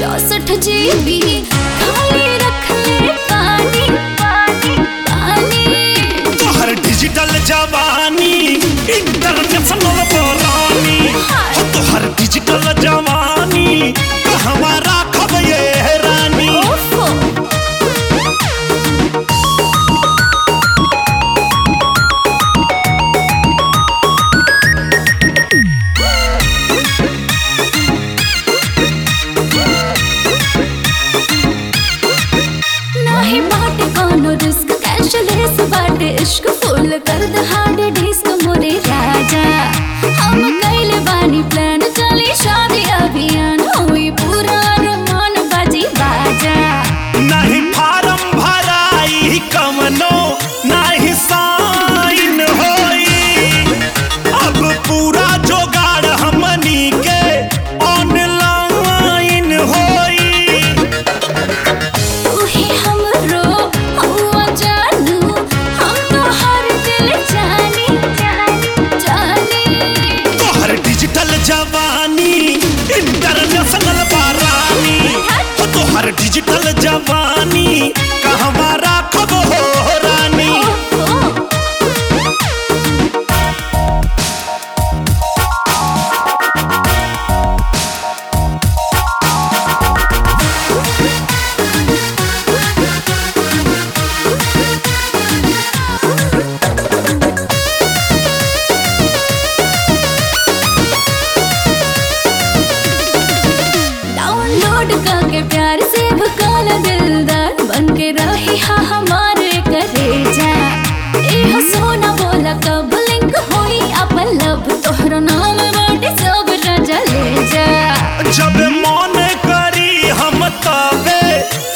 चौसठ जीबी खाली रख ले पानी पानी पानी तोहर डिजिटल जवानी इंटरनेशनल बोलानी हो तोहर डिजिटल जवानी कहवा राखब ये रानी ओफो नाही बाटे कोनो रिस्क कैशलेस बाटे इश्क फुल कर दे हार्ड डिस्क मोरे राजा हम कैले बानी प्लान चली शादी अभियान हुई पूरा रमान बाजी बाजा नहीं फार्म भराई कमनो नहीं साइन होई अब पूरा जोगाड़ हमनी के ऑनलाइन होई तू ही हमरो हुआ जानू हम तो हर दिल जानी जानी जानी तोहर डिजिटल जवानी इंटरनेशनल बारानी हो तोहर डिजिटल जवानी कहवा राखब हो रानी ओफो डाउनलोड करके प्यार से भकाला दिलदार बन के रही हा हमारे करे जा ए सोना बोला कब लिंक होई अपन लब तोहरा नाम बाटे सब राजा ले जा जब मन करी हम तबे